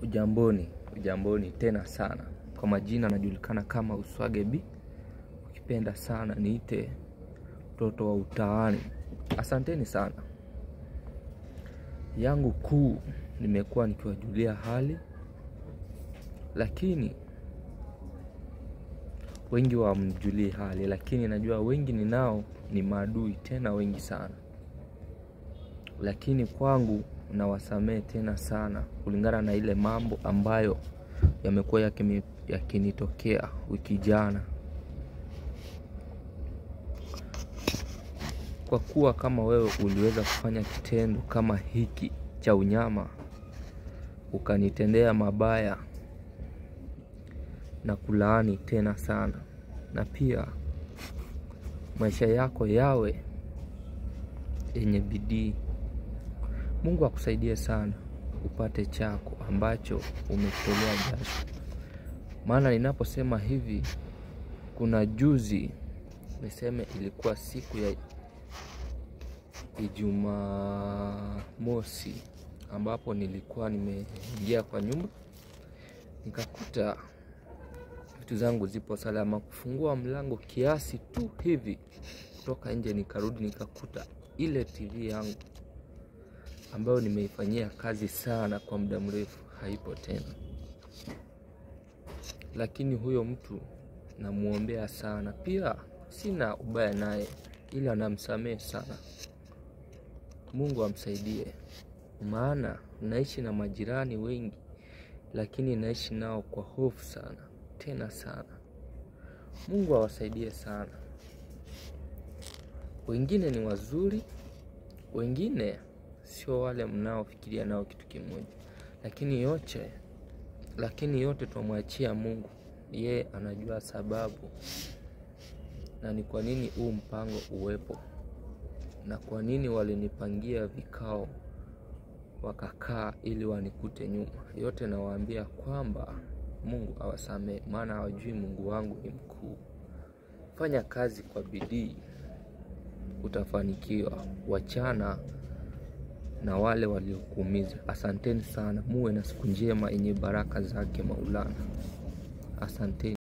Ujamboni, ujamboni tena sana. Kwa majina najulikana kama Uswage B. Ukipenda sana niite mtoto wa utaani. Asanteni sana. Yangu kuu nimekuwa nikiwajulia hali, lakini wengi hawamjulii hali, lakini najua wengi ninao ni maadui tena wengi sana, lakini kwangu nawasamehe tena sana kulingana na ile mambo ambayo yamekuwa yakimi- yakinitokea wiki jana. Kwa kuwa kama wewe uliweza kufanya kitendo kama hiki cha unyama, ukanitendea mabaya na kulaani tena sana, na pia maisha yako yawe yenye bidii. Mungu akusaidie sana upate chako ambacho umekitolea jasho. Maana ninaposema hivi, kuna juzi niseme ilikuwa siku ya Ijumamosi ambapo nilikuwa nimeingia kwa nyumba nikakuta vitu zangu zipo salama. Kufungua mlango kiasi tu hivi kutoka nje, nikarudi nikakuta ile TV yangu ambayo nimeifanyia kazi sana kwa muda mrefu haipo tena. Lakini huyo mtu namwombea sana, pia sina ubaya naye, ila namsamehe sana. Mungu amsaidie, maana naishi na majirani wengi, lakini naishi nao kwa hofu sana tena sana. Mungu awasaidie sana. Wengine ni wazuri, wengine sio wale mnaofikiria nao kitu kimoja, lakini yote lakini yote twamwachia Mungu. Yeye anajua sababu na ni kwa nini huu mpango uwepo na kwa nini walinipangia vikao wakakaa ili wanikute nyuma. Yote nawaambia kwamba Mungu awasamehe, maana hawajui Mungu wangu ni mkuu. Fanya kazi kwa bidii, utafanikiwa. Wachana na wale waliokuumiza. Asanteni sana, muwe na siku njema yenye baraka zake Maulana. Asanteni.